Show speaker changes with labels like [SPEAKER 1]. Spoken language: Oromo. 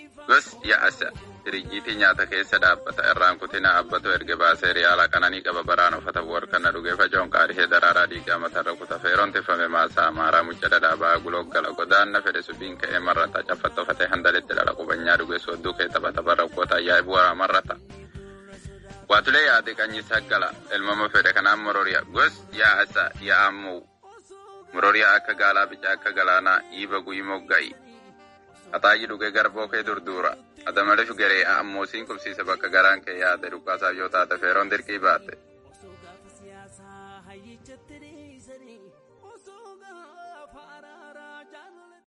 [SPEAKER 1] Gos yaa'asa diriijiitii nyaata keessa dhaabbata irraan kutina abbatoo erga baasee riyaala qananii qaba baraan uffata warqanna dhugee facoon qaadhee daraaraa dhiigaa matarra kuta feeroon tifame maasaa amaaraa mucha dhadhaabaa guloggala godaanna fedhe subiin ka'ee marrata caffatta uffatee handaletti dhala qubanyaa dhugee soodduu kee taphata barra ukkota ayyaa'ibu waraa marrata. Waatulee yaade qanyi saggala ilmama fedhe kanaan mororiya gos yaa'asa yaa'ammuu mororiyaa akka gaalaa bicaa akka galaanaa iiba guyyi mogga'i. Ataayyi dhugee garboo kee durduura. Adamalif garee ammoosiin qubsiise bakka garaan kee yaade dhukkaasaaf yoo taate feeroon dirqii baate.